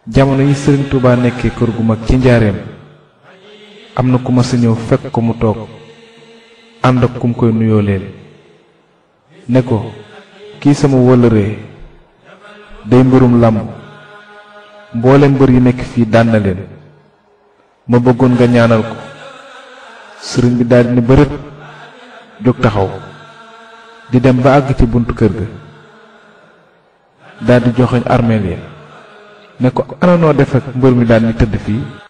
jamono yi sëriñ Touba nekkee kër gu mag ci njaareem am na ku ma sa ñëw fekk ko mu toog ànd ak kum koy nuyoo leen ne ko kii sama wëllëree day mbirum làmb mboolem mbër yi nekk fii daan na leen ma bëggoon nga ñaanal ko sëriñ bi daldi ne bërët jóg taxaw di dem ba àgg ci buntu kër ga daldi joxoñ armeel ya ne ko ana noo def ak mbër mi daan ni tëdd fii